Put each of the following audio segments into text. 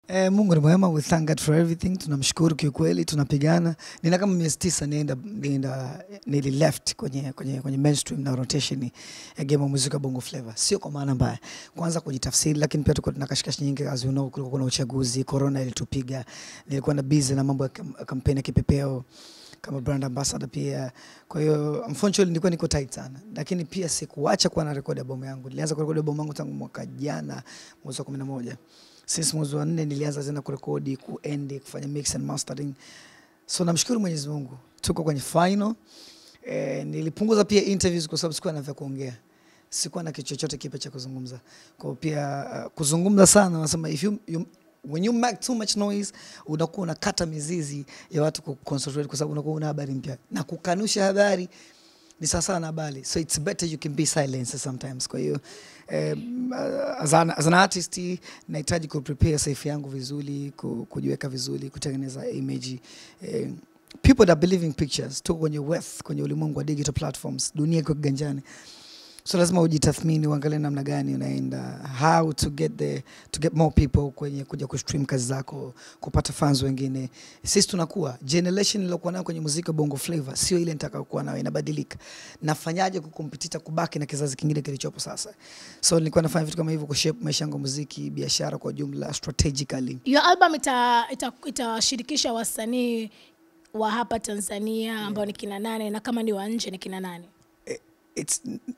Eh, Mungu ni mwema, we thank God for everything. Tunamshukuru kiukweli, tunapigana. Nina kama miezi tisa nienda nienda nili left kwenye kwenye kwenye mainstream na rotation ya game of muziki wa Bongo Flava. Sio kwa maana mbaya. Kwanza kujitafsiri, lakini pia tuko tuna kashikashi nyingi as you know, kulikuwa kuna uchaguzi, corona ilitupiga. Nilikuwa na busy na mambo ya kam- kampeni ya kipepeo kama brand ambassador pia. Kwa hiyo unfortunately nilikuwa niko tight sana, lakini pia sikuacha kuwa na rekodi albamu yangu. Nilianza kurekodi albamu yangu tangu mwaka jana mwezi wa 11 since mwezi wa nne nilianza tena kurekodi kuendi kufanya mix and mastering so namshukuru mwenyezi mungu tuko kwenye final eh, nilipunguza pia interviews kwa sababu sikuwa na vya kuongea sikuwa na kitu chochote kipya cha kuzungumza kwa hiyo pia uh, kuzungumza sana nasema if you, you, when you make too much noise unakuwa unakata mizizi ya watu kuconcentrate kwa sababu unakuwa una habari mpya na kukanusha habari ni sawasawa na habari so it's better you can be silent sometimes kwa hiyo um, as, an, as an artist nahitaji kuprepare safe yangu vizuri ku- kujiweka vizuri kutengeneza image eh, people that believe in pictures tuko kwenye wealth kwenye ulimwengu wa digital platforms dunia iko kiganjani so lazima ujitathmini uangalie namna gani unaenda how to get the to get more people kwenye kuja kustream kazi zako kupata fans wengine sisi tunakuwa generation iliyokuwa nayo kwenye muziki wa bongo flavor sio ile nitakayokuwa nayo inabadilika nafanyaje kukompetita kubaki na kizazi kingine kilichopo sasa so nilikuwa nafanya vitu kama hivyo kushape maisha yangu ya muziki biashara kwa jumla strategically Your album itawashirikisha ita, itawashirikisha wasanii wa hapa Tanzania ambao ni kina nane na kama ni wa nje ni kina nane? it's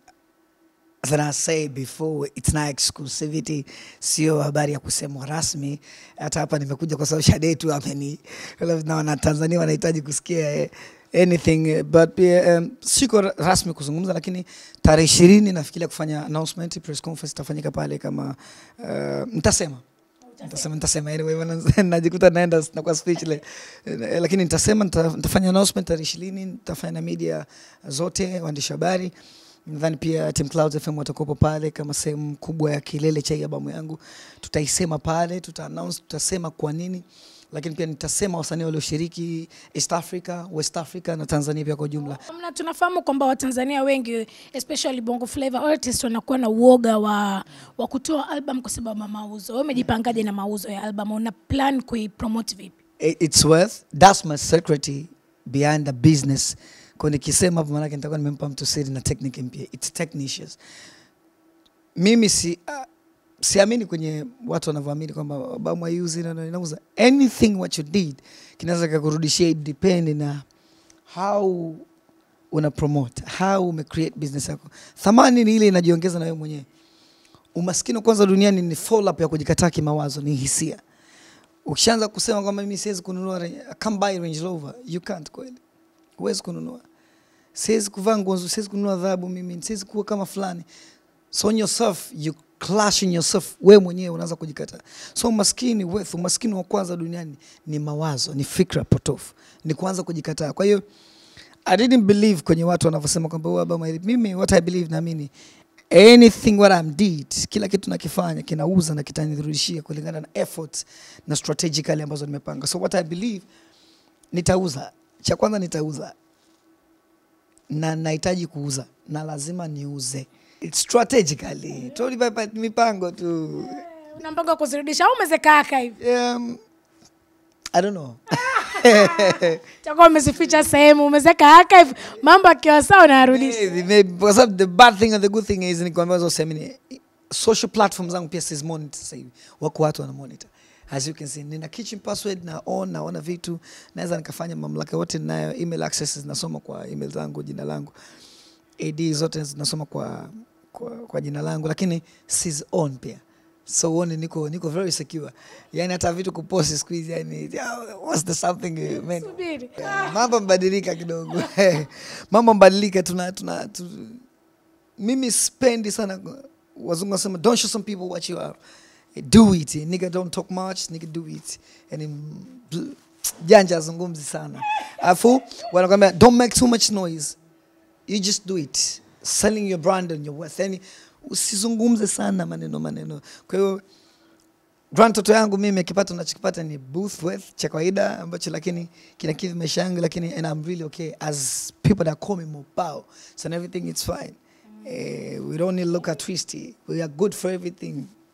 as I say before it's not exclusivity, sio habari ya kusemwa rasmi. Hata hapa nimekuja kwa sababu Shade tu ameni na wana Tanzania wanahitaji kusikia eh, anything eh, but pia um, siko ra- rasmi kuzungumza, lakini tarehe ishirini nafikiria kufanya announcement, press conference itafanyika pale kama uh, nitasema nitasema nitasema anyway maana najikuta naenda nakuwa speechless Eh, lakini nitasema nita- nitafanya announcement tarehe ishirini nitafanya na media zote waandishi habari nadhani pia Team Clouds FM watakuwepo pale kama sehemu kubwa ya kilele cha hii albamu yangu tutaisema pale tuta announce tutasema kwa nini lakini pia nitasema wasanii walioshiriki East Africa West Africa na Tanzania pia kwa ujumla Mna tunafahamu kwamba Watanzania wengi especially Bongo Flava artists wanakuwa na uoga wa, wa kutoa album kwa sababu ya mauzo. Wewe umejipangaje na mauzo ya album? Una plan kuipromote vipi? it- it's worth that's my secret behind the business kwa nikisema hapo maanake nitakuwa nimempa mtu siri na technique mpya it's technicians mimi si uh, siamini kwenye watu wanavyoamini kwamba albamu haiuzi na- na- inauza anything what you did kinaweza kakurudishia it depend na how una promote how ume create business yako thamani ni ile inajiongeza na wewe mwenyewe umaskini kwanza duniani ni fall up ya kujikataa kimawazo ni hisia ukishaanza kusema kwamba mimi siwezi kununua Range- I can't buy Range Rover you can't kweli huwezi kununua siwezi kuvaa nguo nzuri siwezi kununua dhahabu mimi siwezi kuwa kama fulani so on yourself you clashing yourself wewe mwenyewe unaanza kujikataa so umaskini wealth umaskini wa kwanza duniani ni mawazo ni fikra potofu ni kuanza kujikataa kwa hiyo I didn't believe kwenye watu wanavyosema kwamba huyu album haili- mimi what I believe naamini anything what I'm did kila kitu nakifanya kinauza na kitanirudishia kulingana na effort na strategically ambazo nimepanga so what I believe nitauza cha kwanza nitauza na nahitaji kuuza na lazima niuze It's strategically totally by- by mipango tu Una mpango wa kuzirudisha au umezekaa hivi? um, I don't know Utakuwa umezificha sehemu, umezeka archive, mambo akiwa sawa unayarudisha. Maybe, maybe. Kwa sababu the bad thing and the good thing is ni kwamba hizo sehemu ni social platforms zangu pia sizi monitor sasa hivi wako watu wana monitor as you can see nina kitchen password na on naona vitu naweza nikafanya mamlaka yote ninayo email access zinasoma kwa email zangu jina langu ad zote zinasoma kwa, kwa, kwa jina langu lakini sizi on pia so uone niko niko very secure yani hata vitu kuposti siku hizi yani yeah, what's the something eh, man Subiri. Yeah, mambo mbadilika kidogo mambo mbadilika tuna, tuna tu, mimi spendi sana wazungu wanasema don't show some people what you are do it nigga don't talk much nigga do it yani bl- janja azungumzi sana alafu wanakwambia don't make too much noise you just do it selling your brand and your worth yani usizungumze sana maneno maneno kwa hiyo grand toto yangu mimi kipato nachokipata ni booth worth cha kawaida ambacho lakini kinakidhi maisha yangu lakini and I'm really okay as people that call me Mopao so and everything it's fine eh, we don't need look at twisty we are good for everything